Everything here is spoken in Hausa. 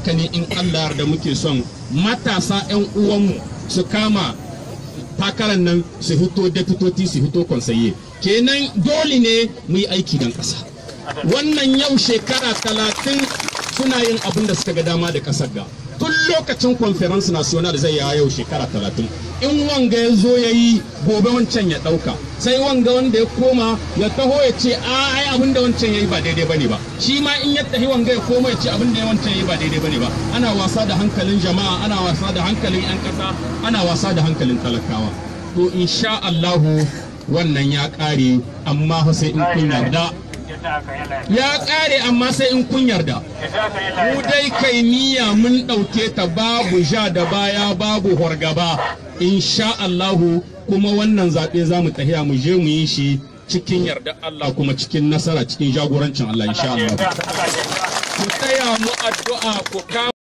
haka ne in Allah da muke son matasa 'yan uwanmu su kama takarar nan su hito deputoti su hito konsaye kenan dole ne mu yi aiki don ƙasa wannan yau shekara talatin suna yin abin da suka ga dama da ƙasar ga tun lokacin conference national zai yawa yau shekara talatin in wanga ya zo ya yi gobe wancan ya ɗauka sai wanga wanda ya koma ya taho ya ce a ai abin da wancan ya yi ba daidai bane ba shi ma in ya tahi wanga ya koma ya ce abin da wancan ya yi ba daidai bane ba ana wasa da hankalin jama'a ana wasa da hankalin 'yan ƙasa ana wasa da hankalin talakawa to insha Allahu wannan ya ƙare amma fa sai in kun yarda ya ƙare amma sai in kun yarda mu dai kai niyya mun ɗauke ta babu ja da baya babu horgaba insha Allahu kuma wannan zaɓe za mu tahiya mu je mu yi shi cikin yarda Allah kuma cikin nasara cikin jagorancin Allah insha Allah ku taya mu addu'a ku